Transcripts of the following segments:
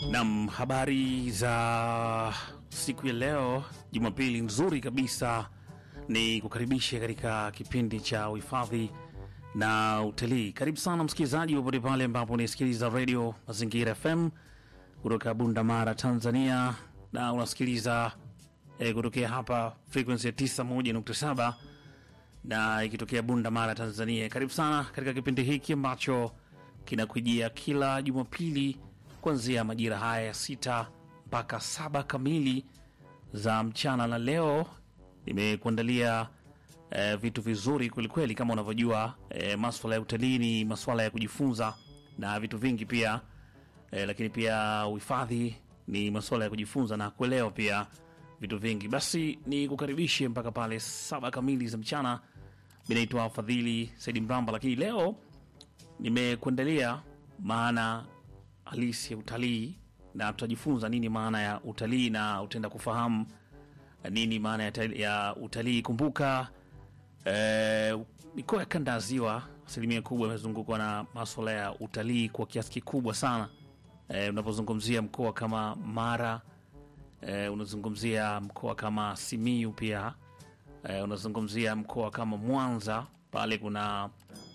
Nam, habari za siku ya leo, Jumapili nzuri kabisa, ni kukaribisha katika kipindi cha uhifadhi na utalii. Karibu sana msikilizaji, popote pale ambapo unasikiliza redio Mazingira FM kutoka Bunda Mara, Tanzania, na unasikiliza eh, kutokea hapa frequency ya 91.7 na ikitokea Bunda Mara, Tanzania. Karibu sana katika kipindi hiki ambacho kinakujia kila Jumapili kuanzia majira haya ya sita mpaka saba kamili za mchana, na leo nimekuandalia eh, vitu vizuri kwelikweli. Kama unavyojua eh, maswala ya utalii ni maswala ya kujifunza na vitu vingi pia eh, lakini pia uhifadhi ni maswala ya kujifunza na kuelewa pia vitu vingi. Basi ni kukaribishe mpaka pale saba kamili za mchana. Mi naitwa Fadhili Saidi Mramba, lakini leo nimekuandalia maana halisi ya utalii na tutajifunza nini maana ya utalii na utaenda kufahamu nini maana ya, tali- ya utalii. Kumbuka eh, mikoa ya kanda ya ziwa asilimia kubwa imezungukwa na maswala ya utalii kwa kiasi kikubwa sana. Eh, unapozungumzia mkoa kama Mara eh, unazungumzia mkoa kama Simiyu pia eh, unazungumzia mkoa kama Mwanza pale kuna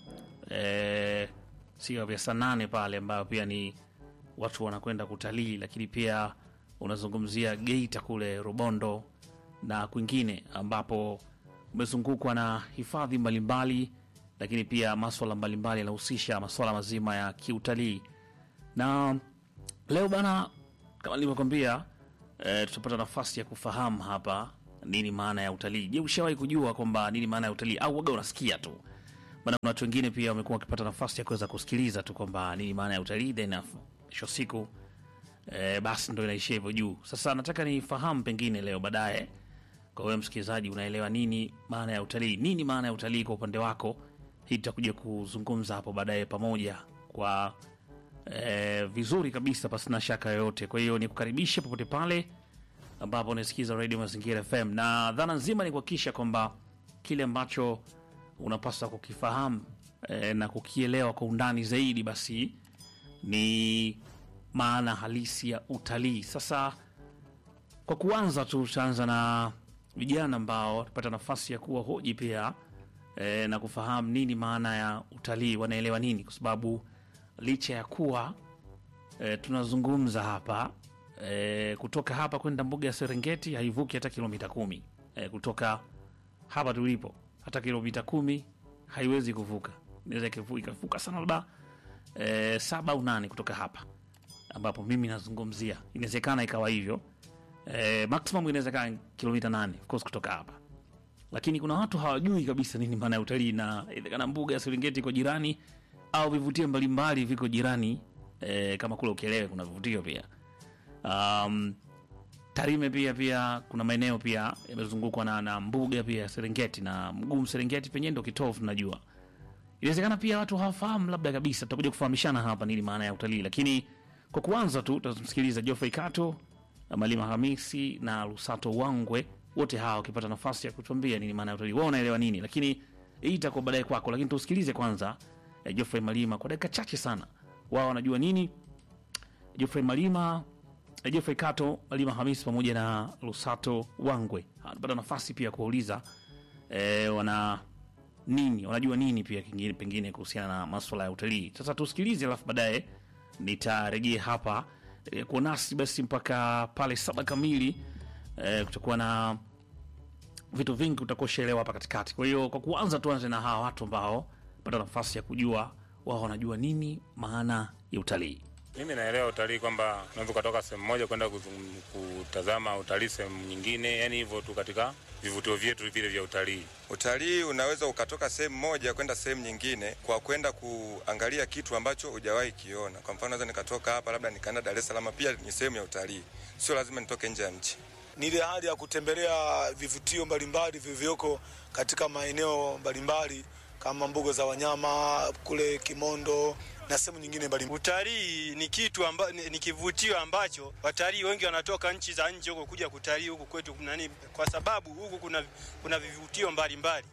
eh, sio vya Sanane pale ambayo pia ni watu wanakwenda kutalii, lakini pia unazungumzia Geita kule Rubondo na kwingine ambapo umezungukwa na hifadhi mbalimbali, lakini pia maswala mbalimbali yanahusisha maswala mazima ya kiutalii. Na leo bana, kama nilivyokwambia, e, tutapata nafasi ya kufahamu hapa nini maana ya utalii. Je, ushawahi kujua kwamba nini maana ya utalii au waga unasikia tu? Maana kuna watu wengine pia wamekuwa wakipata nafasi ya kuweza kusikiliza tu kwamba nini maana ya utalii, then af- mwisho wa siku e, basi ndo inaishia hivyo juu. Sasa nataka nifahamu pengine leo baadaye, kwa wewe msikilizaji, unaelewa nini maana ya utalii? Nini maana ya utalii kwa upande wako? Hii tutakuja kuzungumza hapo baadaye pamoja kwa e, vizuri kabisa, pasina shaka yoyote. Kwa hiyo nikukaribishe popote pale ambapo unasikiza Radio Mazingira FM, na dhana nzima ni kuhakikisha kwamba kile ambacho unapaswa kukifahamu e, na kukielewa kwa undani zaidi, basi ni maana halisi ya utalii. Sasa kwa kuanza tu, tutaanza na vijana ambao watapata nafasi ya kuwa hoji pia e, na kufahamu nini maana ya utalii, wanaelewa nini, kwa sababu licha ya kuwa e, tunazungumza hapa e, kutoka hapa kwenda mbuga ya Serengeti haivuki hata kilomita kumi e, kutoka hapa tulipo hata kilomita kumi haiwezi kuvuka, inaweza ikavu- ikavuka sana labda e, saba au nane kutoka hapa ambapo mimi nazungumzia, inawezekana ikawa hivyo e, maximum inaweza kaa kilomita nane of course kutoka hapa, lakini kuna watu hawajui kabisa nini maana ya utalii, na inawezekana mbuga ya Serengeti iko jirani au vivutio mbalimbali viko jirani e, kama kule Ukerewe kuna vivutio pia um, Tarime pia pia kuna maeneo pia yamezungukwa na, na mbuga pia ya Serengeti na Mgumu Serengeti penyewe ndo kitovu tunajua. Inawezekana pia watu hawafahamu labda kabisa, tutakuja kufahamishana hapa nini maana ya utalii, lakini kwa kuanza tu tutamsikiliza Geoffrey Kato, Malima Hamisi na Lusato Wangwe, wote hawa wakipata nafasi ya kutuambia nini maana ya utalii, wao wanaelewa nini, lakini hii itakuwa baadaye kwako, lakini tusikilize kwanza eh, Geoffrey Malima kwa dakika chache sana, wao wanajua nini. Geoffrey Malima eh, Geoffrey Kato, Malima Hamisi pamoja na Lusato Wangwe anapata nafasi pia kuwauliza eh, wana nini wanajua nini pia kingine pengine kuhusiana na maswala ya utalii. Sasa tusikilize, alafu baadaye nitarejea hapa e, kuwa nasi basi mpaka pale saba kamili. E, kutakuwa na vitu vingi utakuwa hapa katikati. Kwa hiyo kwa kuanza, tuanze na hawa watu ambao pata nafasi ya kujua wao wanajua nini maana ya utalii. Mimi naelewa utalii kwamba unaweza ukatoka sehemu moja kwenda kuzung- kutazama utalii sehemu nyingine, yani hivyo tu katika vivutio vyetu vile vya utalii. Utalii unaweza ukatoka sehemu moja kwenda sehemu nyingine kwa kwenda kuangalia kitu ambacho hujawahi kiona. Kwa mfano, naweza nikatoka hapa labda nikaenda Dar es Salaam, pia ni sehemu ya utalii, sio lazima nitoke nje ya nchi. ni ile hali ya kutembelea vivutio mbalimbali vilivyoko katika maeneo mbalimbali kama mbuga za wanyama kule Kimondo na sehemu nyingine mbalimbali. Utalii ni kitu amba, ni, ni kivutio ambacho watalii wengi wanatoka nchi za nje huko kuja kutalii huku kwetu nani, kwa sababu huku kuna, kuna vivutio mbalimbali.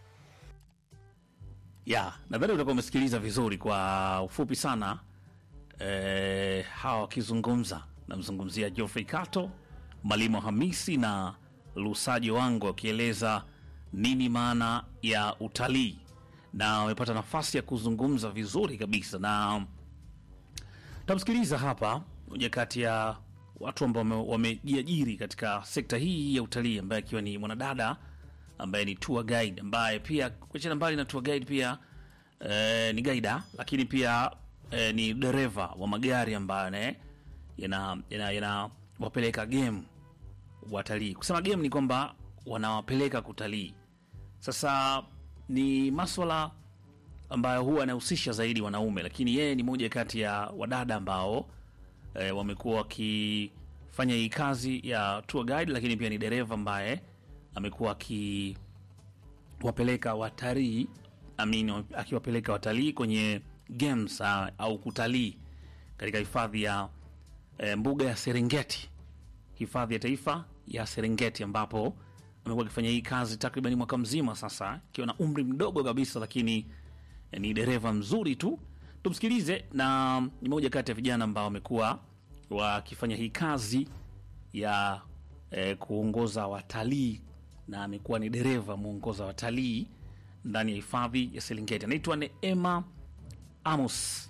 ya nadhani utakuwa umesikiliza vizuri kwa ufupi sana eh, hawa wakizungumza namzungumzia Geoffrey Kato, Malimo Hamisi na Lusajo wangu wakieleza nini maana ya utalii, na wamepata nafasi ya kuzungumza vizuri kabisa, na tamsikiliza hapa moja kati ya watu ambao wame- wamejiajiri katika sekta hii ya utalii, ambaye akiwa ni mwanadada ambaye ni tour guide, ambaye pia kuachana mbali na tour guide pia eh, ni gaida, lakini pia eh, ni dereva wa magari ambayo ne- yana yana- yanawapeleka game watalii. Kusema game ni kwamba wanawapeleka kutalii. Sasa ni maswala ambayo huwa anahusisha zaidi wanaume, lakini yeye ni moja kati ya wadada ambao e, wamekuwa wakifanya hii kazi ya tour guide, lakini pia ni dereva ambaye amekuwa akiwapeleka watalii amin, akiwapeleka watalii kwenye games ah, au kutalii katika hifadhi ya e, mbuga ya Serengeti, hifadhi ya taifa ya Serengeti, ambapo amekuwa akifanya hii kazi takriban mwaka mzima sasa, akiwa na umri mdogo kabisa, lakini eh, ni dereva mzuri tu. Tumsikilize, na ni moja kati ya vijana ambao wamekuwa wakifanya hii kazi ya eh, kuongoza watalii na amekuwa ni dereva mwongoza watalii ndani ya hifadhi ya Serengeti. Anaitwa Neema Amos.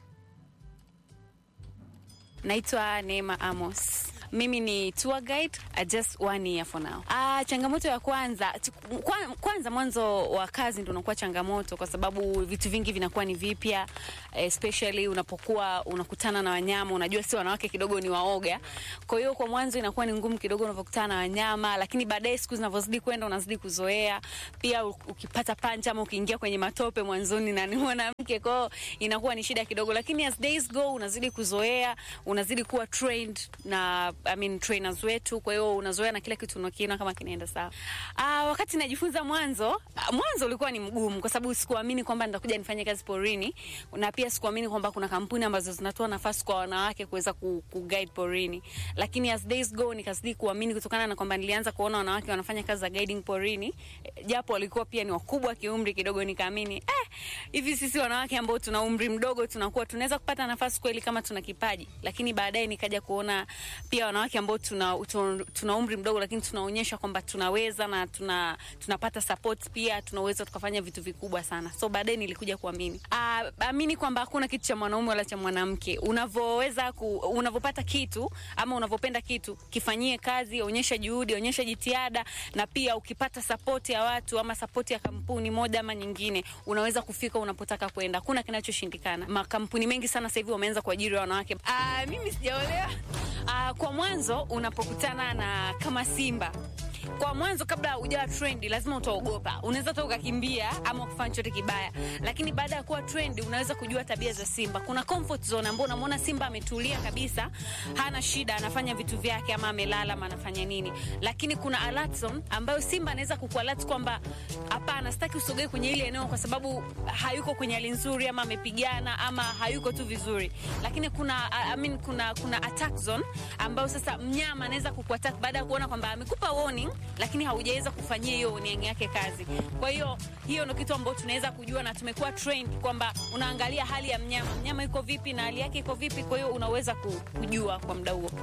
Naitwa Neema Amos. Mimi ni tour guide uh, just one year for now. Ah, changamoto ya kwanza tu- kwa, kwanza mwanzo wa kazi ndio unakuwa changamoto kwa sababu vitu vingi vinakuwa ni vipya especially unapokuwa unakutana na wanyama, unajua si wanawake kidogo ni waoga. Kwa hiyo kwa mwanzo inakuwa ni ngumu kidogo unapokutana na wanyama, lakini baadaye siku zinavyozidi kwenda unazidi kuzoea. Pia u- ukipata pancha ama ukiingia kwenye matope mwanzoni na ni mwanamke, kwa hiyo inakuwa ni shida kidogo, lakini as days go unazidi kuzoea, unazidi kuwa trained na I mean, trainers wetu, kwa hiyo unazoea na kila kitu unakiona kama kinaenda sawa. Ah, wakati najifunza mwanzo, ah, mwanzo ulikuwa ni mgumu kwa sababu sikuamini kwamba nitakuja nifanye kazi porini, na pia sikuamini kwamba kuna kampuni ambazo zinatoa nafasi kwa wanawake kuweza ku, ku guide porini, lakini as days go nikazidi kuamini kutokana na kwamba nilianza kuona wanawake wanafanya kazi za guiding porini, eh, japo walikuwa pia ni wakubwa kiumri kidogo, nikaamini eh, hivi sisi wanawake ambao tuna umri mdogo tunakuwa tunaweza kupata nafasi kweli kama tuna kipaji, lakini baadaye nikaja kuona pia wanawake ambao tuna, tuna, tuna umri mdogo lakini tunaonyesha kwamba tunaweza na tuna, tunapata support pia tunaweza tukafanya vitu vikubwa sana. So baadaye nilikuja kuamini Ah, amini kwamba hakuna kitu cha mwanaume wala cha mwanamke. Unavyoweza ku, unavyopata kitu ama unavyopenda kitu kifanyie kazi, onyesha juhudi, onyesha jitihada, na pia ukipata support ya watu ama support ya kampuni moja ama nyingine, unaweza kufika unapotaka kwenda. Hakuna kinachoshindikana. Makampuni mengi sana sasa hivi wameanza kuajiri wanawake. Ah, mimi sijaolewa. Ah, kwa mwanzo unapokutana na kama Simba kwa mwanzo kabla hujawa trendi lazima utaogopa, unaweza hata ukakimbia ama kufanya chochote kibaya, lakini baada ya kuwa trendi unaweza kujua tabia za Simba. Kuna comfort zone ambao unamwona Simba ametulia kabisa, hana shida, anafanya vitu vyake, ama amelala ama anafanya nini, lakini kuna alert zone ambayo Simba anaweza kukualert kwamba hapana, sitaki usogee kwenye ile eneo kwa sababu hayuko kwenye hali nzuri, ama amepigana ama hayuko tu vizuri. Lakini kuna I mean, kuna kuna attack zone ambayo sasa mnyama anaweza kukuattack baada ya kuona kwamba amekupa warning lakini haujaweza kufanyia hiyo warning yake kazi. Kwa hiyo hiyo ndio kitu ambacho tunaweza kujua na tumekuwa trained kwamba unaangalia hali ya mnyama, mnyama iko vipi na hali yake iko vipi, kwa hiyo unaweza ku- kujua kwa muda huo.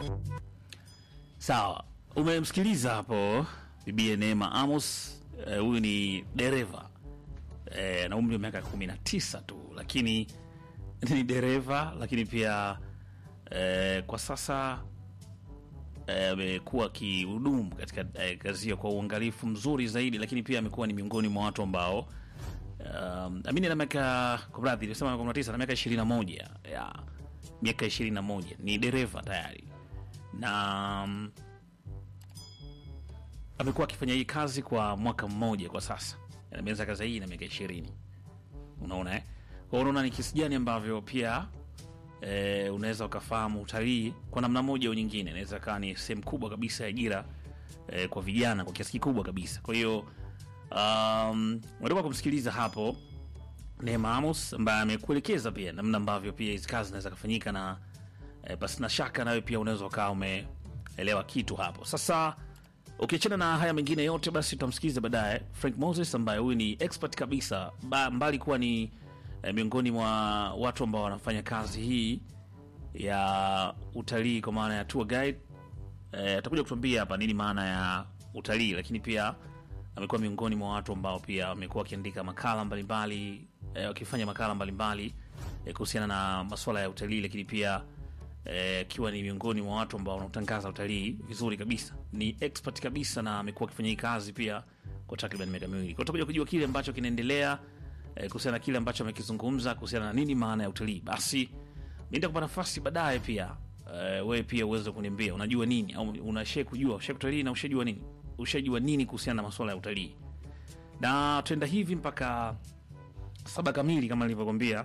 Sawa, umemsikiliza hapo bibie Neema Amos. Eh, Huyu ni dereva eh, na umri wa miaka kumi na tisa tu, lakini ni dereva, lakini pia eh, kwa sasa eh, amekuwa akihudumu katika eh, kazi hiyo kwa uangalifu mzuri zaidi, lakini pia amekuwa ni miongoni mwa watu ambao um, amini na miaka kwa mradhi nilisema miaka 19 na miaka 21 ya miaka 21 ni dereva tayari na um, amekuwa akifanya hii kazi kwa mwaka mmoja kwa sasa, ameanza kazi hii na miaka ishirini. Unaona eh? Kwa hiyo unaona ni kiasi gani ambavyo pia eh, unaweza ukafahamu utalii kwa namna moja au nyingine, inaweza kaa ni sehemu kubwa kabisa ya ajira eh, kwa vijana kwa kiasi kikubwa kabisa. Kwa hiyo um, unatoka kumsikiliza hapo Neema Amos ambaye amekuelekeza pia namna ambavyo pia hizi kazi zinaweza kufanyika na e, basi na shaka nawe pia unaweza ukawa umeelewa kitu hapo. Sasa ukiachana na haya mengine yote, basi tutamsikiliza baadaye Frank Moses ambaye huyu ni expert kabisa, ba, mbali kuwa ni e, miongoni mwa watu ambao wanafanya kazi hii ya utalii kwa maana ya tour guide eh, atakuja kutuambia hapa nini maana ya utalii, lakini pia amekuwa miongoni mwa watu ambao pia wamekuwa wakiandika makala mbalimbali eh, wakifanya makala mbalimbali eh, kuhusiana na masuala ya utalii, lakini pia akiwa ni miongoni mwa watu ambao wanaotangaza utalii vizuri kabisa, ni expert kabisa, na amekuwa akifanya hii kazi pia kwa takriban miaka miwili. Kwa tutakuja kujua kile ambacho kinaendelea eh, kuhusiana na kile ambacho amekizungumza kuhusiana na nini maana ya utalii. Basi mi nitakupa nafasi baadaye pia eh, wewe pia uweze kuniambia unajua nini au unashe kujua ushe utalii na ushajua nini ushajua nini kuhusiana na masuala ya utalii, na tuenda hivi mpaka saba kamili kama nilivyokwambia.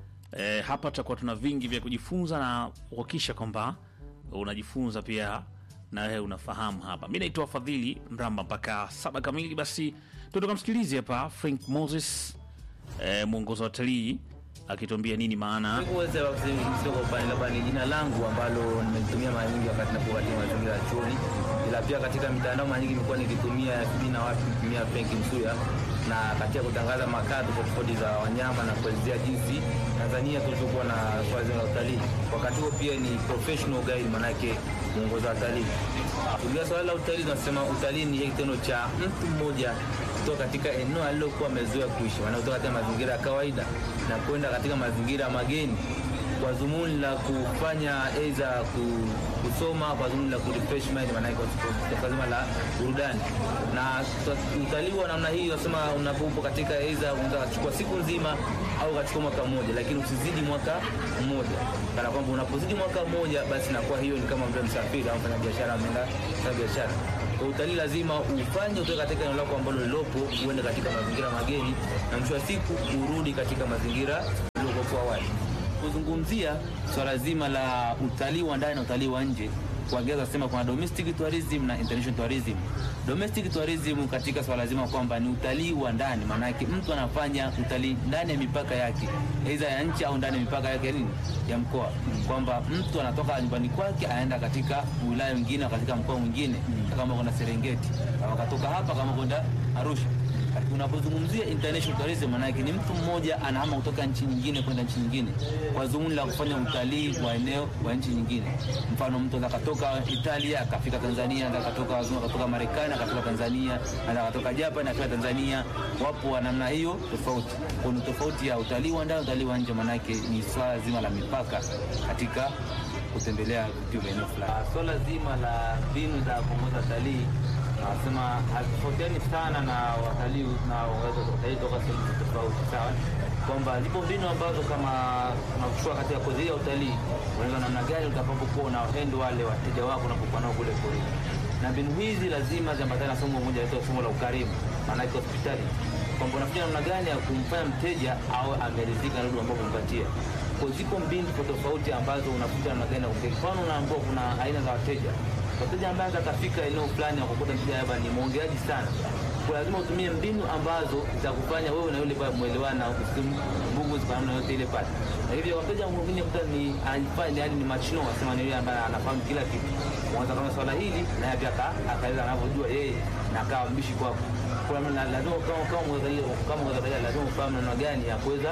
E, hapa tutakuwa tuna vingi vya kujifunza na kuhakikisha kwamba unajifunza pia na wewe unafahamu hapa. Mi naitwa Fadhili Mramba mpaka saba kamili. Basi tutoka msikilizi hapa Frank Moses e, mwongozo wa watalii akituambia nini maana Kuweza sio kwa upande labda ni jina langu ambalo nimelitumia mara nyingi wakati napokuwa katika mazingira ya chuoni, ila pia katika mitandao mara nyingi nimekuwa nikitumia FB na watu kutumia Frank Msuya na katika kutangaza makala tofauti tofauti za wanyama na kuelezea jinsi Tanzania tulivyokuwa na swala zima la utalii. Wakati huo pia ni professional guide, manake mwongoza watalii. Kulia swala la utalii, tunasema utalii ni kitendo cha mtu mmoja kutoka katika eneo alilokuwa amezoea kuishi, maana kutoka katika mazingira ya kawaida na kwenda katika mazingira mageni kwa dhumuni la kufanya aidha ku- kusoma, kwa dhumuni la kurefresh mind, maanake kwa- kwa zima la burudani. Na ta- utalii wa namna hii unasema unapopo katika aidha unaweza kuchukua siku nzima au ukachukua mwaka mmoja, lakini usizidi mwaka mmoja, kana kwamba unapozidi mwaka mmoja, basi inakuwa hiyo ni kama mtu msafiri au mfanya biashara ameenda kufanya biashara. Kwa utalii lazima ufanye utoke katika eneo lako ambalo lilopo, uende katika mazingira mageni, na mwisho wa siku urudi katika mazingira uliokuwa awali kuzungumzia swala zima la utalii wa ndani na utalii wa nje kwa Kiingereza sema kuna domestic tourism na international tourism. Domestic tourism katika swala zima kwamba ni utalii wa ndani, maana yake mtu anafanya utalii ndani ya mipaka yake, aidha ya nchi au ndani ya mipaka yake nini ya mkoa, kwamba mtu anatoka nyumbani kwake anaenda katika wilaya nyingine, katika mkoa mwingine, kama kuna Serengeti, kama katoka hapa kama kwenda Arusha unapozungumzia international tourism maana yake ni mtu mmoja anahama kutoka nchi nyingine kwenda nchi nyingine kwa dhumuni la kufanya utalii wa eneo wa nchi nyingine. Mfano, mtu anaweza katoka Italia akafika Tanzania, anaweza katoka wazungu akatoka Marekani akafika Tanzania, anaweza katoka Japan akafika Tanzania. Wapo wa namna hiyo tofauti. Kuna tofauti ya utalii wa ndani, utalii wa nje, maana yake ni swala zima la mipaka katika kutembelea vituo vya eneo fulani. Swala zima la mbinu za kuongoza utalii nasema hazitofautiani sana na watalii na watalii toka sehemu tofauti, sawa, kwamba zipo mbinu ambazo kama unachukua katika kozi hii ya utalii, unaweza namna gani utakapokuwa unawahendo wale wateja wako unapokuwa nao kule porini, na mbinu hizi lazima ziambatane na somo moja linaitwa somo la ukarimu, maanake hospitali, kwamba unafanya namna gani ya kumfanya mteja au ameridhika na huduma ambayo umempatia. Kwa zipo mbinu tofauti tofauti ambazo unakuta namna gani ya kumteja. Mfano, unaambua kuna aina za wateja wateja ambaye atafika eneo fulani akakuta mteja labda ni mwongeaji sana, kwa lazima utumie mbinu ambazo zitakufanya wewe na yule pale mwelewana, usimbugu kwa namna yote ile pale. Na hivyo wateja mwingine kuta ni anafanya yani ni machino, wasema ni yule ambaye anafahamu kila kitu, mwanza kama swala hili na yeye pia akaeleza anavyojua yeye na akawa mbishi kwako. Kwa maana lazima kama kama mwangalia kama mwangalia lazima ufahamu namna gani ya kuweza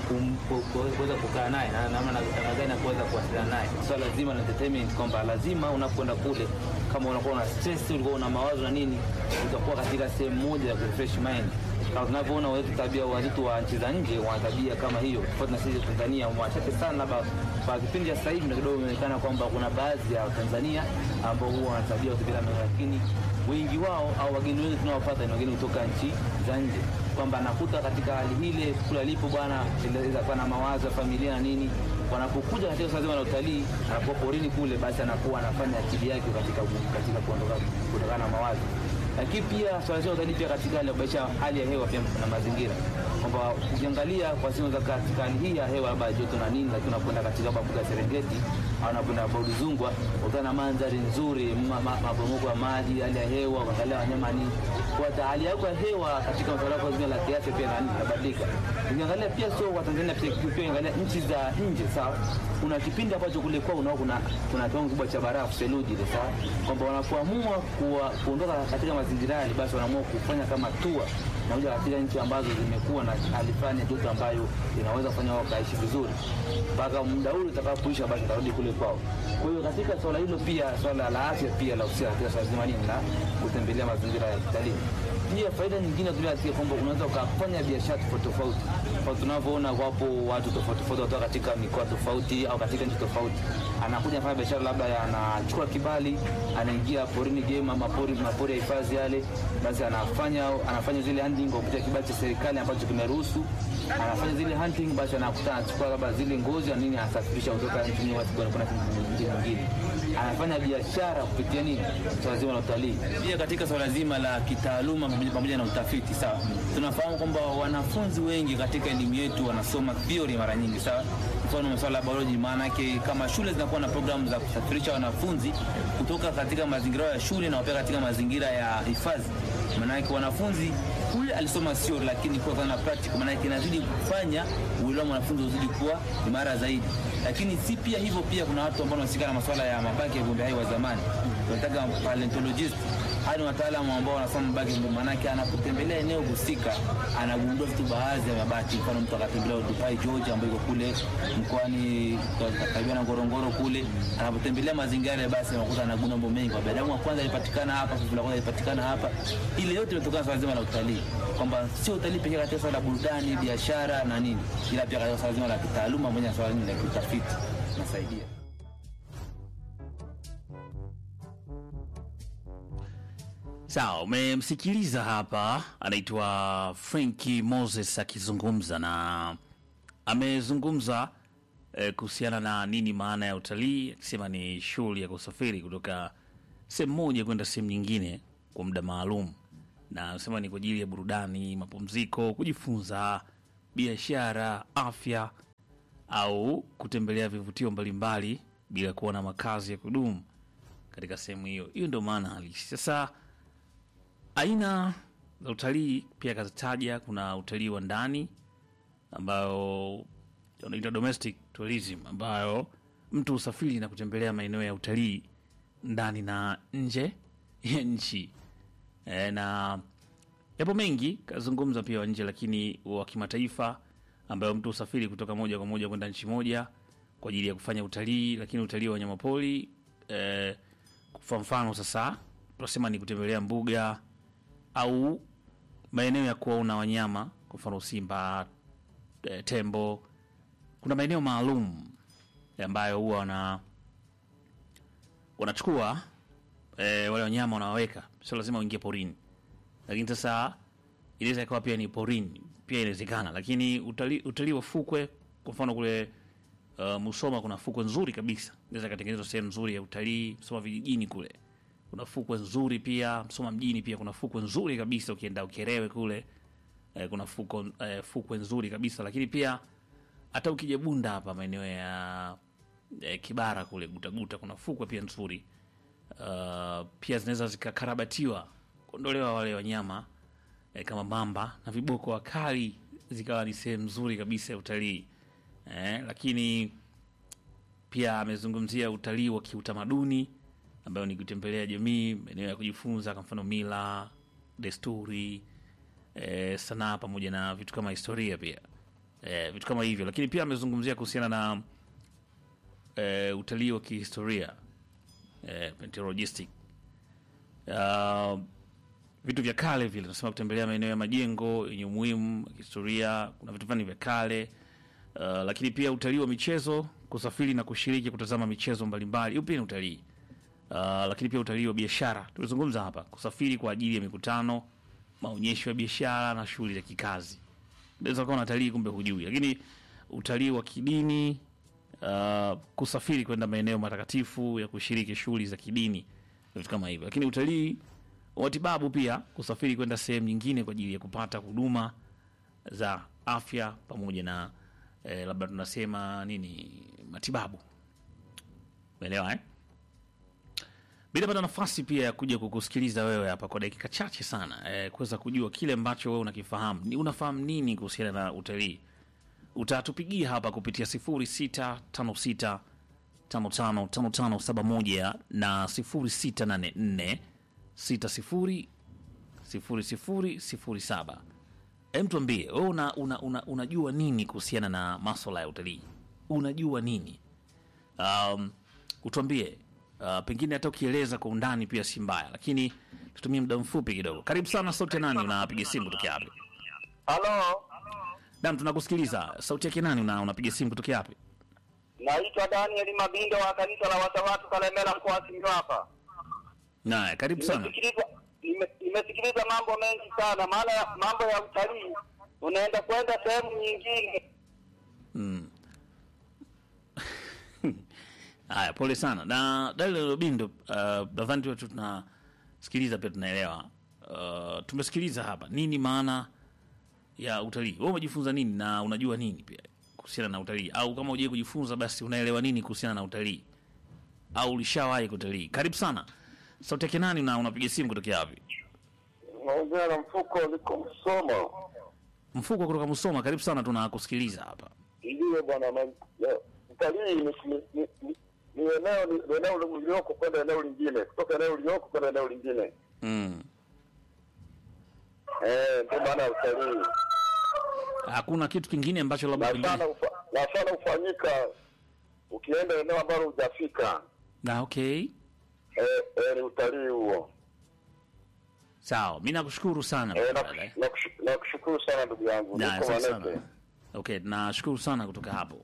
kuweza kukaa naye na namna namna gani ya kuweza kuwasiliana naye. Swala so, zima la entertainment kwamba lazima unapokwenda kule, kama unakuwa una stress, ulikuwa una mawazo na nini, utakuwa katika sehemu moja ya refresh mind. Kama tunavyoona wetu tabia wenzetu wa nchi za nje wana tabia kama hiyo, tofauti na sisi Tanzania wachache sana, labda kwa kipindi cha sasa hivi ndio kidogo imeonekana kwamba kuna baadhi ya Tanzania ambao huwa wana tabia kutembea, lakini wengi wao au wageni wengi tunaowapata ni wageni kutoka nchi za nje kwamba anakuta katika hali ile kula alipo bwana, inaweza kuwa na mawazo ya familia na nini. Wanapokuja katika swala zima la utalii, anakuwa porini kule, basi anakuwa anafanya akili yake katika katika kuondoka kutokana na mawazo. Lakini pia swala zima la utalii pia katika hali ya kuboresha hali ya hewa pia na mazingira, kwamba ukiangalia kwa sehemu za katika hali hii ya hewa labda joto na nini, lakini unakwenda katika mbuga ya Serengeti au unakwenda Bodi Zungwa, utaona na mandhari nzuri, maporomoko ya maji, hali ya hewa, kuangalia wanyama nini kwa hali yako ya hewa katika masuala yako zima la kiafya pia nani inabadilika. Ukiangalia pia sio kwa Tanzania pia pia ukiangalia nchi za nje sawa, kuna kipindi ambacho kule kwao unao kuna kuna kiwango kikubwa cha barafu theluji ile sawa, kwamba wanapoamua kuondoka katika mazingira yale, basi wanaamua kufanya kama tour nakuja katika nchi ambazo zimekuwa na hali fulani ya joto ambayo inaweza kufanya wao kaishi vizuri mpaka muda ule utakapoisha, basi tarudi kule kwao. Kwa hiyo katika swala hilo pia swala la afya pia la usia katika swala zima nini la kutembelea mazingira ya kitalii. Pia faida nyingine tuliasikia kwamba unaweza ukafanya biashara tofauti tofauti, kwa tunavyoona wapo watu tofauti tofauti kutoka katika mikoa tofauti au katika nchi tofauti, anakuja afanya biashara labda ya- anachukua kibali, anaingia porini game ama pori mapori ya hifadhi yale, basi anafanya anafanya zile hunting kwa kupitia kibali cha serikali ambacho kimeruhusu, anafanya zile hunting, basi anakuta anachukua labda zile ngozi na nini, anasafirisha kutoka nchi nyingine kwenda kwenda nchi nyingine, anafanya biashara kupitia nini, swala zima la utalii. Pia katika swala zima la kitaaluma pamoja- pamoja na utafiti, sawa, tunafahamu kwamba wanafunzi wengi katika elimu yetu wanasoma theory mara nyingi, sawa mfano masuala ya biology. Maana yake kama shule zinakuwa na programu za kusafirisha wanafunzi kutoka katika mazingira ya shule na wapeleka katika mazingira ya hifadhi, maana yake wanafunzi kule alisoma theory, lakini kwa kana practical, maana yake inazidi kufanya uelewa wa mwanafunzi uzidi kuwa imara zaidi. Lakini si pia hivyo, pia kuna watu ambao wanahusika na masuala ya mabaki ya viumbe hai wa zamani, tunataka paleontologist haya ni wataalamu ambao wanasoma mabaki ya viumbe, maanake anapotembelea eneo husika anagundua vitu baadhi ya mabaki. Mfano mtu akatembelea Dubai George ambayo iko kule mkoani karibia na Ngorongoro kule, anapotembelea mazingira yale, basi anakuta anagundua mambo mengi. Kwa binadamu wa kwanza alipatikana hapa, fuvu la kwanza alipatikana hapa. Ile yote imetokana na swala zima la utalii, kwamba sio utalii pekee katika swala la burudani, biashara na nini, ila pia katika swala zima la kitaaluma pamoja na swala la kiutafiti nasaidia. Sawa, umemsikiliza hapa, anaitwa Franki Moses akizungumza na amezungumza eh, kuhusiana na nini maana ya utalii, akisema ni shughuli ya kusafiri kutoka sehemu moja kwenda sehemu nyingine kwa muda maalum, na anasema ni kwa ajili ya burudani, mapumziko, kujifunza, biashara, afya au kutembelea vivutio mbalimbali bila kuwa na makazi ya kudumu katika sehemu hiyo. Hiyo ndio maana halisi. Sasa aina za utalii pia akazitaja. Kuna utalii wa ndani ambayo unaitwa domestic tourism, ambayo mtu usafiri na kutembelea maeneo ya utalii ndani na nje ya nchi e, na yapo mengi kazungumza pia wa nje, lakini wa kimataifa ambayo mtu usafiri kutoka moja kwa moja kwenda nchi moja kwa ajili ya kufanya utalii, lakini utalii wa wanyamapori e, kwa mfano sasa tunasema ni kutembelea mbuga au maeneo ya kuwaona wanyama, kwa mfano simba, e, tembo. Kuna maeneo maalum ambayo huwa wana wanachukua e, wale wanyama wanawaweka, sio lazima uingie porini, lakini sasa inaweza ikawa pia ni porini, pia inawezekana. Lakini utalii utalii wa fukwe, kwa mfano kule uh, Musoma kuna fukwe nzuri kabisa, inaweza ikatengenezwa sehemu nzuri ya utalii. Musoma vijijini kule kuna fukwe nzuri pia. Msoma mjini pia kuna fukwe nzuri kabisa, ukienda Ukerewe kule eh, kuna fuko, eh, fukwe nzuri kabisa. Lakini pia hata ukija Bunda hapa maeneo ya eh, Kibara kule Gutaguta kuna fukwe pia nzuri uh, pia zinaweza zikakarabatiwa kuondolewa wale wanyama eh, kama mamba na viboko wakali, zikawa ni sehemu nzuri kabisa ya utalii eh, lakini pia amezungumzia utalii wa kiutamaduni ambayo ni kutembelea jamii, maeneo ya kujifunza, kwa mfano mila, desturi, e, sanaa pamoja na vitu kama historia pia e, vitu kama hivyo. Lakini pia amezungumzia kuhusiana na e, utalii wa kihistoria e, paleontologistic uh, vitu vya kale vile, tunasema kutembelea maeneo ya majengo yenye umuhimu wa kihistoria. Kuna vitu fulani vya kale uh, lakini pia utalii wa michezo, kusafiri na kushiriki kutazama michezo mbalimbali, hiyo pia ni utalii. Uh, lakini pia utalii wa biashara tulizungumza hapa, kusafiri kwa ajili ya mikutano, maonyesho ya biashara na shughuli za kikazi. Unaweza kuwa unatalii kumbe hujui. Lakini utalii wa kidini, uh, kusafiri kwenda maeneo matakatifu ya kushiriki shughuli za kidini, vitu kama hivyo. Lakini utalii wa matibabu pia, kusafiri kwenda sehemu nyingine kwa ajili ya kupata huduma za afya pamoja na eh, labda tunasema nini, matibabu. Umeelewa eh? bila pata nafasi pia ya kuja kukusikiliza wewe hapa kwa dakika chache sana eh, kuweza kujua kile ambacho wewe unakifahamu ni unafahamu nini kuhusiana na utalii. Utatupigia hapa kupitia 0656 555571 na 0684 60 0007 Hem, tuambie wewe una, una, una, unajua nini kuhusiana na maswala ya utalii? Unajua nini? Um, utuambie uh, pengine hata ukieleza kwa undani pia si mbaya, lakini tutumie muda mfupi kidogo. Karibu sana. Sauti ya nani? Unapiga simu kutokea wapi? Halo, Naam, tunakusikiliza. Sauti yake nani? Una, unapiga simu kutokea wapi? naitwa Daniel Mabindo wa kanisa la Watawatu Kalemela mkoa wa Simiyu hapa. Naye karibu sana. Nimesikiliza nime- nimesikiliza mambo mengi sana, maana ya- mambo ya utalii unaenda kwenda sehemu nyingine. Mm. Haya, pole sana na Daniel Lobindo. Uh, nadhani tu tunasikiliza pia tunaelewa. Uh, tumesikiliza hapa nini maana ya utalii. Wewe umejifunza nini na unajua nini pia kuhusiana na utalii, au kama hujai kujifunza basi unaelewa nini kuhusiana na utalii, au ulishawahi kutalii? Karibu sana. Sauti yake nani na unapiga simu kutokea wapi? Naongea na mfuko liko Msoma. Mfuko kutoka Musoma. Karibu sana, tunakusikiliza hapa. Ndiyo bwana, ma- ya- utalii ni ni- ni- ni- ni eneo ni eneo ulioko kwenda eneo lingine, kutoka eneo ulioko kwenda eneo lingine. Mm. Eh, ndio maana ya utalii. Hakuna kitu kingine ambacho labda Na pengine sana ufa- na sana hufanyika ukienda eneo ambalo hujafika. na okay. Eh, eh, ni utalii huo. Sawa, mi nakushukuru sana Eh, brother. nakush- nakush- nakushukuru sana ndugu yangu. Na, Niko asante Manete. sana. Okay, nashukuru sana kutoka hapo.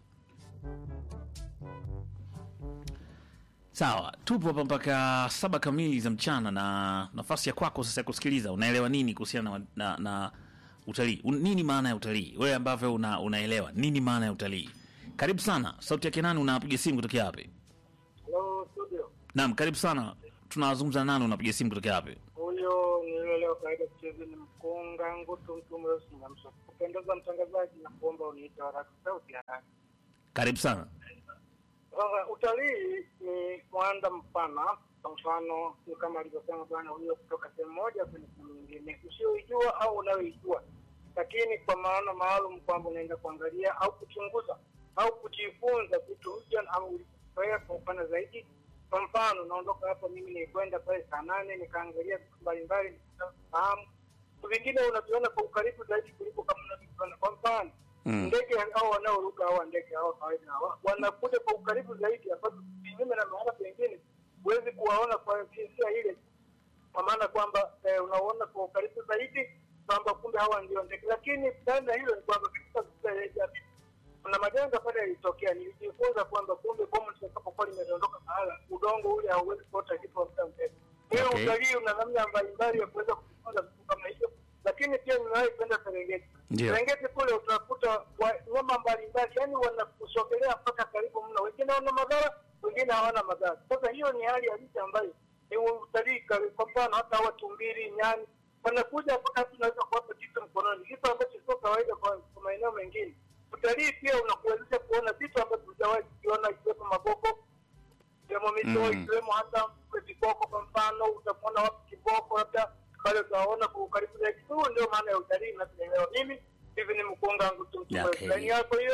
Sawa, tupo hapa mpaka saba kamili za mchana, na nafasi ya kwako sasa ya kusikiliza. Unaelewa nini kuhusiana na, na, na utalii? Un, nini maana ya utalii? Wewe ambavyo una, unaelewa nini maana ya utalii? Karibu sana. Sauti yake nani? Unapiga simu kutokea wapi? Hello studio. Naam, karibu sana. Tunazungumza nani? Unapiga simu kutokea wapi? Huyo ni yule leo kawaida kucheza ni mkunga ngutu mtu mweusi na mso. Kupendeza mtangazaji na kuomba uniite haraka sauti ya nani. Karibu sana. Sasa utalii ni mwanda mpana. Kwa mfano ni kama alivyosema bwana huyo, kutoka sehemu moja kwenda sehemu nyingine usioijua au unayoijua, lakini kwa maana maalum kwamba unaenda kuangalia au kuchunguza au kujifunza vitu mpya au ulivyozoea kwa upana zaidi. Kwa mfano, naondoka hapa mimi nilikwenda pale saa nane nikaangalia vitu mbalimbali, nikafahamu vitu vingine unaviona kwa ukaribu zaidi kuliko kama unavyoviona. Kwa mfano Mm. ndege hao wanaoruka hawa ndege hawa kawaida hawa wanakuja kwa ukaribu zaidi, ambapo kinyume na mahala pengine huwezi kuwaona kwa jinsia ile, kwa maana kwamba eh, unaona kwa ukaribu zaidi kwamba kumbe hawa ndio ndege. Lakini baada ya hilo ni kwamba katika vita ya jamii kuna majanga pale yalitokea. Nilijifunza kwamba kumbe bomu litakapokuwa limedondoka mahala, udongo ule hauwezi kuota kitu kwa muda mrefu. Hiyo Okay. utalii una namna mbalimbali ya kuweza kujifunza vitu kama hivyo, lakini pia nimewahi kwenda Serengeti. Ndio. Serengeti kule utakuta wanyama mbalimbali, yani wanakusogelea mpaka karibu mno. Wengine wana madhara, wengine hawana madhara. Sasa hiyo ni hali halisi ambayo ni utalii. kali- Kwa mfano hata hawa tumbili, nyani wanakuja mpaka tunaweza kuwapa kitu mkononi, kitu ambacho sio kawaida kwa kwa maeneo mengine. Utalii pia unakuwezesha kuona vitu ambavyo hujawahi kuviona, ikiwepo magogo ikiwemo mito Mm. ikiwemo hata viboko. Kwa mfano utamwona wapi kiboko, labda pale utaona kwa ukaribu zaidi. Huo ndio maana ya utalii, na tunaelewa mimi hivi ni mkunga wangu tu Yeah, okay. ndani yako hiyo.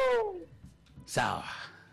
Sawa.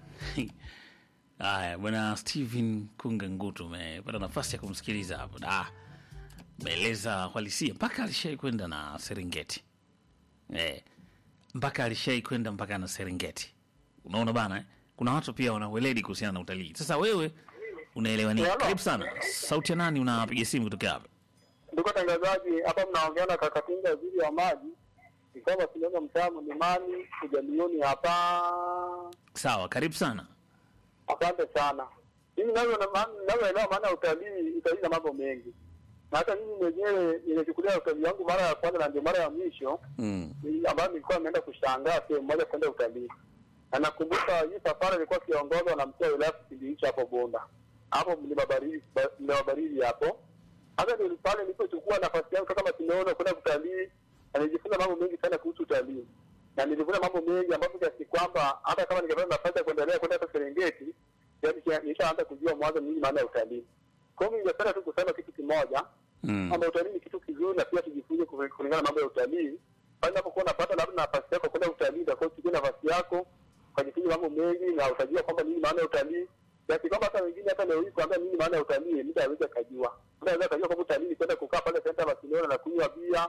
Haya, bwana Steven Kunga Ngutu, umepata nafasi ya kumsikiliza hapo da meeleza uhalisia mpaka alishai kwenda na Serengeti eh, mpaka alishai kwenda mpaka na Serengeti. Unaona bana eh? Kuna watu pia wana weledi kuhusiana na utalii. Sasa wewe unaelewa nini? Karibu sana. Sauti ya nani? Unapiga simu kutokea hapa? Ndugu tangazaji, hapa mnaongea na Kakatinga waziri wa maji, ni kwamba tunaenda mtaa Mlimani kujamioni hapa. Sawa, karibu sana. Asante sana. Mimi navyo navyoelewa maana ya utalii, utalii na mambo mengi, na hata mimi mwenyewe nimechukulia utalii wangu mara ya kwanza na ndio mara ya mwisho Mm. ni- ambayo nilikuwa nimeenda kushangaa sehemu moja kwenda utalii, na nakumbuka hii safari ilikuwa kiongozwa na mkuu wa wilaya kipindi hicho hapo Bonda, hapo mlima baridi ba- mlima baridi hapo. Hata ndio pale nilipochukua nafasi yangu kama tumeona kwenda kutalii, na nilijifunza mambo mengi sana kuhusu utalii, na nilijifunza mambo mengi ambapo kiasi kwamba hata kama ningepata nafasi ya kuendelea kwenda hata Serengeti, yaani kia- nishaanza kujua mwanzo nini maana ya utalii. Kwa hiyo ningependa tu kusema kitu kimoja Mm. kwamba utalii ni kitu kizuri na pia tujifunze ku- kulingana na mambo ya utalii. Pale unapokuwa unapata labda nafasi yako kwenda utalii, utakuwa uchukue nafasi yako ukajifunza mambo mengi na utajua kwamba nini maana ya utalii, kiasi kwamba hata wengine hata leo hii kuambia nini maana ya utalii, mtu aweze akajua. Mtu aweze akajua kwamba utalii ni kwenda kukaa pale senta Barcelona na kunywa bia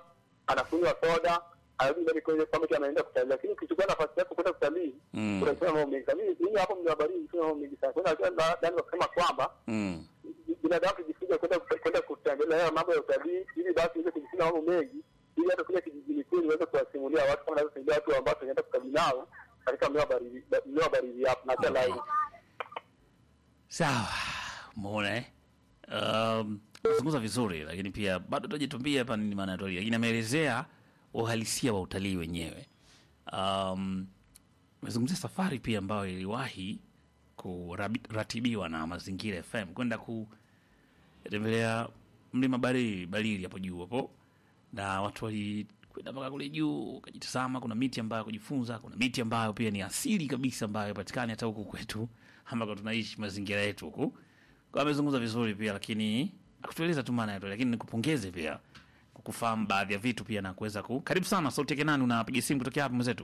anakunywa soda anarudi mbele kwenye kwamba eti anaenda kutalii lakini ukichukua nafasi yako kwenda kutalii Mm. unasema mambo mengi mimi mimi hapo mnabariki sio mambo mengi sana kwa hiyo ndani kusema kwamba Mm. binadamu tujifunze kwenda kwenda kutembelea mambo ya utalii ili basi iweze kujifunza mambo mengi ili hata kule kijijini kwenu iweze kuwasimulia watu kama navyosaidia watu ambao tunaenda kutalii nao katika mlima baridi mlima baridi hapo na tena Okay. Sawa, umeona eh? Um, zungumza vizuri, lakini pia bado tajitumbia hapa nini maana ya utalii, lakini ameelezea uhalisia wa utalii wenyewe. Um, amezungumzia safari pia ambayo iliwahi kuratibiwa na Mazingira FM kwenda kutembelea mlima Barili Barili hapo juu hapo, na watu walikwenda mpaka kule juu wakajitazama. Kuna miti ambayo kujifunza, kuna miti ambayo pia ni asili kabisa ambayo haipatikani hata huku kwetu ambako tunaishi mazingira yetu huku. Kwa amezungumza vizuri pia, lakini akutueleza tu maana ya utalii, lakini nikupongeze pia kwa kufahamu baadhi ya vitu pia na kuweza ku. Karibu sana Sauti yake nani, unapiga simu kutokea hapa mwenzetu?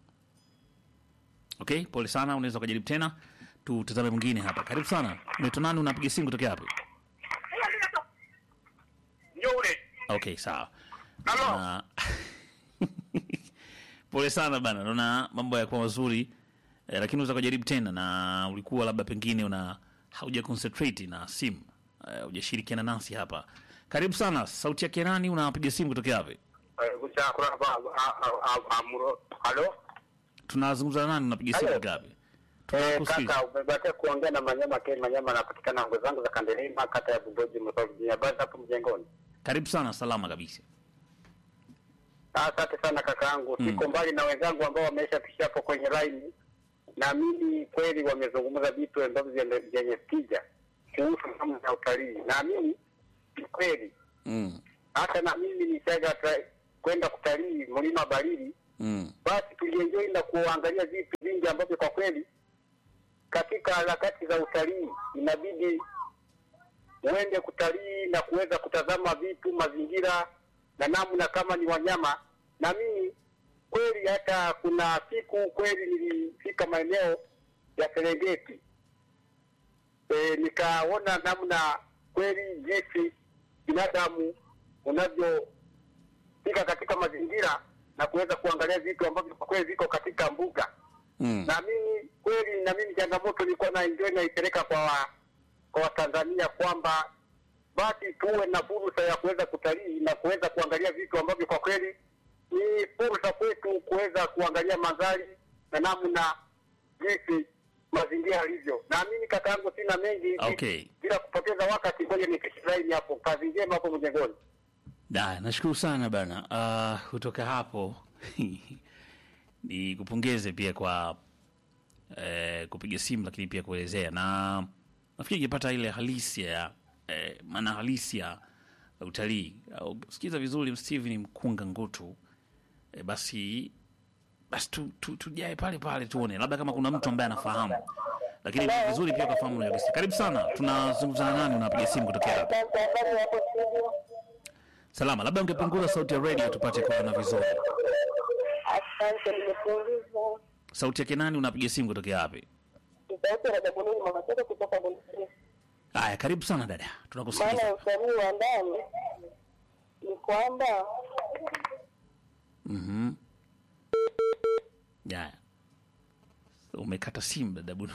Okay, pole sana, unaweza ukajaribu tena. Tutazame mwingine hapa. Karibu sana, unaitwa nani, unapiga simu kutokea hapa? Nyure. Okay, sawa. Halo. Na- pole sana bana, naona mambo yakuwa mazuri eh, lakini unaweza kujaribu tena, na ulikuwa labda pengine una hauja concentrate na simu eh, hujashirikiana nasi hapa. Karibu sana, sauti yake nani, unapiga simu kutokea wapi? halo Tunazungumza na nani, unapiga simu Hello. kutokea wapi? Eh, Tunakusikiza. kaka umebakia kuongea na Manyama Ken Manyama anapatikana ngo zangu za Kandelema kata ya Bugoji Msogi habari hapo mjengoni. Karibu sana, salama kabisa. Asante sana kaka yangu, siko mbali na wenzangu ambao wameisha pisha hapo kwenye line. Naamini kweli wamezungumza vitu ambavyo vyenye- vyenye tija kuhusu mambo ya utalii. Naamini ni kweli, Mm. hata na mimi nishaga tra- kwenda kutalii mlima Barili, Mm. basi tulienjoy na kuangalia vitu vingi ambavyo kwa kweli katika harakati za utalii inabidi uende kutalii na kuweza kutazama vitu mazingira na namna kama ni wanyama na mimi kweli hata kuna siku kweli nilifika maeneo ya Serengeti e, nikaona namna kweli jinsi binadamu unavyofika katika mazingira na kuweza kuangalia vitu ambavyo kwa kweli viko katika mbuga Mm. na mimi kweli, na mimi changamoto nilikuwa na enjoy naipeleka kwa wa, kwa Watanzania kwamba basi tuwe na fursa ya kuweza kutalii na kuweza kuangalia vitu ambavyo kwa kweli ni fursa kwetu kuweza kuangalia mandhari na namna jinsi mazingira yalivyo. Naamini kakaangu, sina mengi Okay. bila kupoteza wakati, ngoja nipishe laini hapo. Kazi njema hapo mjengoni. Da, nashukuru sana bana. Uh, kutoka hapo ni kupongeze pia kwa eh, kupiga simu lakini pia kuelezea, na nafikiri ikipata ile halisi ya eh, maana halisi ya utalii au sikiza vizuri Steven Mkunga Ngutu eh, basi basi tu, tu, tujae pale pale tuone labda kama kuna mtu ambaye anafahamu, lakini ni vizuri pia ukafahamu na halisi. Karibu sana, tunazungumza na nani? Unapiga simu kutokea hapa? Salama, labda ungepunguza sauti ya radio tupate kuona vizuri. Asante, nimepunguza Sauti yake nani? Unapiga simu kutokea wapi? sauti ya Rajabulini mama Tete kutoka Bondeni. Haya, karibu sana dada, Maana ya tunakusikiliza. utalii wa ndani ni kwamba Mhm. Haya, umekata simu dada Bunu.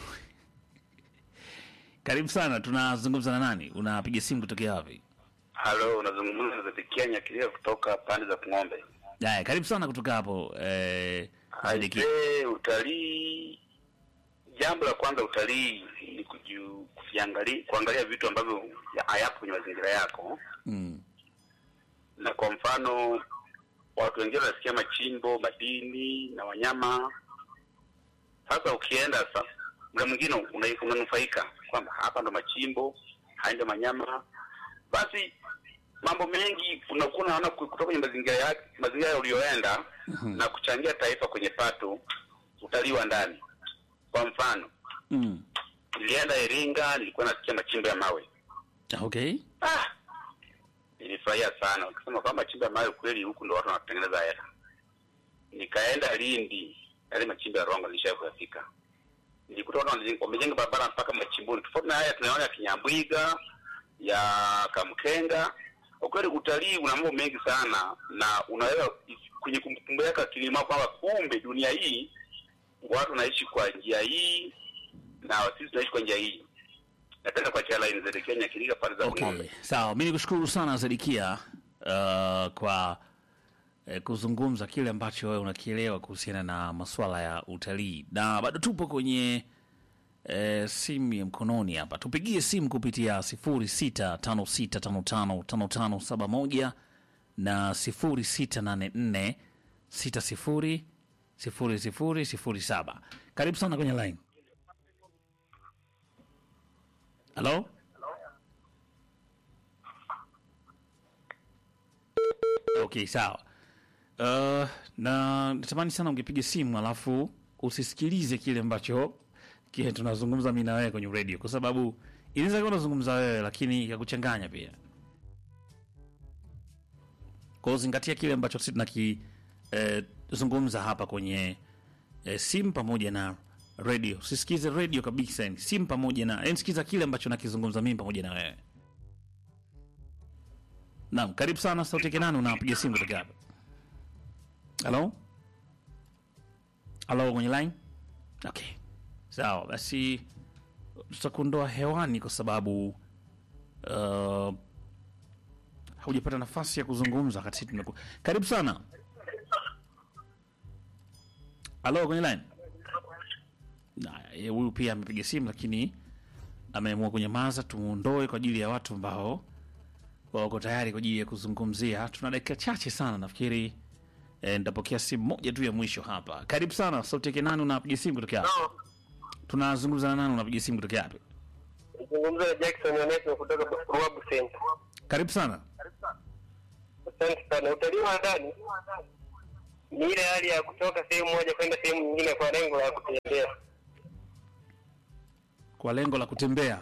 Karibu sana, tunazungumza na nani? Unapiga simu kutokea wapi? Halo, unazungumza na Zedekia Nyakilia kutoka pande za Kung'ombe. Haya, karibu sana kutoka hapo eh, Sadiki. Aisee, utalii, jambo la kwanza utalii ni kuju- kuviangalia, kuangalia vitu ambavyo ya- hayapo kwenye mazingira yako, Mm. na kwa mfano watu wengine wanasikia machimbo, madini na wanyama. Sasa ukienda sasa, muda mwingine una- unanufaika kwamba hapa ndo machimbo, haya ndo manyama, basi mambo mengi unakuwa unaona ku- kutoka kwenye mazingira ya mazingira uliyoenda na kuchangia taifa kwenye pato utalii wa ndani. Kwa mfano, Mm. nilienda Iringa, nilikuwa nasikia machimbo ya mawe Okay. ah, nilifurahia sana, ukisema kwamba machimbo ya mawe kweli huku ndo watu wanatengeneza hela. Nikaenda Lindi, yale machimbo ya Rongo nilishawahi kuyafika, nilikuta watu wanajenga- wamejenga barabara mpaka machimboni, tofauti na haya tunaona ya Kinyambwiga ya Kamkenga. Kwa kweli utalii una mambo mengi sana, na unaweza kwenye kumbukumbu yako akili mwako kwamba kumbe dunia hii watu wanaishi kwa njia hii na sisi tunaishi kwa njia hii. Napenda kuachia line za Kenya Kiriga pale za Okay, Ng'ombe. sawa. Mi nikushukuru sana Zedikia uh, kwa eh, kuzungumza kile ambacho wewe unakielewa kuhusiana na masuala ya utalii, na bado tupo kwenye eh, simu ya mkononi hapa. Tupigie simu kupitia 0656555571 na 0684600007. Karibu sana kwenye line. Halo? Okay, sawa. Uh, na natamani sana ungepiga simu alafu usisikilize kile ambacho kile tunazungumza mimi na wewe kwenye radio, kwa sababu inaweza kuwa unazungumza wewe lakini yakuchanganya pia. Kwa hiyo zingatia kile ambacho sisi tunaki eh, zungumza hapa kwenye eh, simu pamoja na radio. Usisikize radio kabisa, yani simu pamoja na yani, sikiza kile ambacho nakizungumza mimi pamoja na wewe. Naam, karibu sana Sauti yake nani, unapiga simu kutoka hapa? Halo? Halo kwenye line? Okay. Sawa, basi tutakuondoa hewani kwa sababu uh, haujapata nafasi ya kuzungumza wakati tumeku... Karibu sana. Halo kwenye line? Na yeye huyu pia amepiga simu lakini ameamua kunyamaza, tumuondoe kwa ajili ya watu ambao wako tayari kwa ajili ya kuzungumzia. Tuna dakika chache sana, nafikiri eh, nitapokea simu moja tu ya mwisho hapa. Karibu sana, sauti yake nani? Unapiga simu kutoka wapi? Tunazungumza na nani? Unapiga simu kutoka wapi? Zungumza na Jackson Onesmo kutoka Ruabu Center. Karibu sana. Asante sana. Utalii wa ndani ni ile hali ya kutoka sehemu moja kwenda sehemu nyingine kwa lengo la kutembea. kwa lengo la kutembea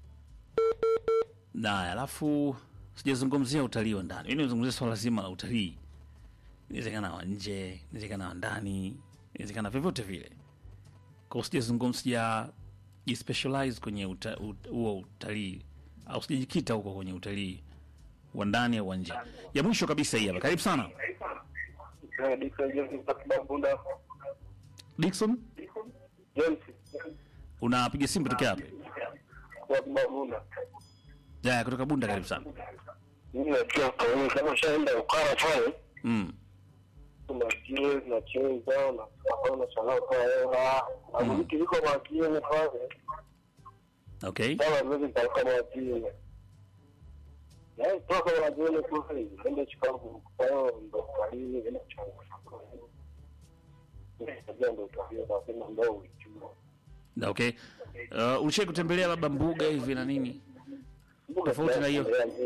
na alafu sijazungumzia utalii wa ndani, mimi nimezungumzia swala zima la utalii. Inawezekana wa nje, inawezekana wa ndani, inawezekana vyovyote vile. Kwa sijazungumza, sija jispecialize kwenye uta- ut- huo utalii au sijajikita huko kwenye utalii wa ndani au wa nje. Ya mwisho kabisa hii hapa, karibu sana Dickson James kutoka Bunda. Dickson, James unapiga simu kutoka wapi? kutoka Bunda. Ya, kutoka Bunda, karibu sana. Mimi najua kwa hiyo kama ushaenda ukara pale Mm. kuna jiwe na chini zao na hapo na sanaa kwa hela. Na vitu viko makini pale. Okay. Kama mimi nitakuwa makini. Yaani toka unajiona kule, ndio chukua kwa hiyo ndo utalii, ndio chukua. Ndio ndo utalii, nasema ndo ujue. Na, Okay. Uh, ulishai kutembelea labda mbuga hivi na nini? Tofauti na hiyo.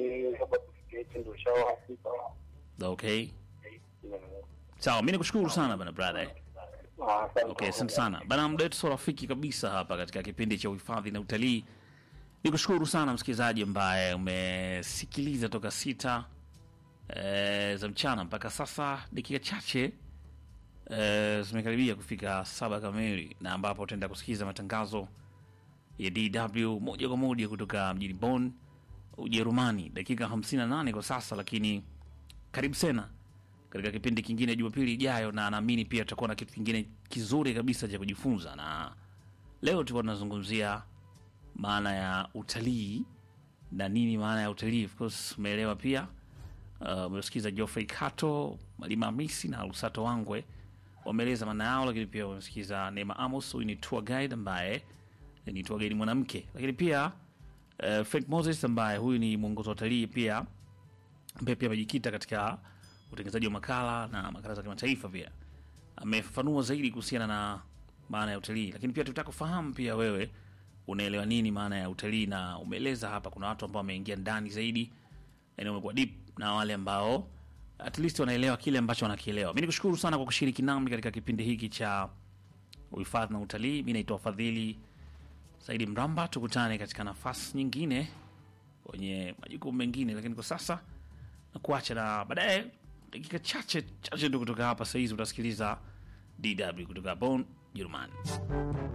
Na, Okay. Sawa, mimi nikushukuru sana bana brother. eh. Okay, asante sana. Bana muda wetu sio rafiki kabisa hapa katika kipindi cha uhifadhi na utalii. Nikushukuru sana msikilizaji ambaye umesikiliza toka sita e, za mchana mpaka sasa dakika chache e, zimekaribia kufika saba kamili na ambapo utaenda kusikiliza matangazo ya DW moja kwa moja kutoka mjini Bonn, Ujerumani, dakika 58 kwa sasa, lakini karibu tena katika kipindi kingine Jumapili ijayo, na naamini pia tutakuwa na kitu kingine kizuri kabisa cha kujifunza, na leo tulikuwa tunazungumzia maana ya utalii na nini maana ya utalii. Of course umeelewa pia. Uh, umesikiza Geoffrey Kato, Malima Hamisi na Lusato Wangwe wameeleza maana yao, lakini pia wamesikiza Neema Amos, huyu ni tour guide ambaye ni tour guide mwanamke, lakini pia uh, Frank Moses ambaye huyu ni mwongozo wa utalii pia ambaye pia amejikita katika utengenezaji wa makala na makala za kimataifa pia amefafanua zaidi kuhusiana na maana ya utalii, lakini pia tutaka kufahamu pia wewe unaelewa nini maana ya utalii, na umeeleza hapa kuna watu ambao wameingia ndani zaidi, yani wamekuwa deep, na wale ambao at least wanaelewa kile ambacho wanakielewa. Mimi nikushukuru sana kwa kushiriki nami katika kipindi hiki cha uhifadhi na utalii. Mimi naitwa Fadhili Saidi Mramba, tukutane katika nafasi nyingine kwenye majukumu mengine, lakini kwa sasa na kuacha na baadaye dakika chache chache tu kutoka hapa sahizi utasikiliza DW kutoka Bonn, Jerumani.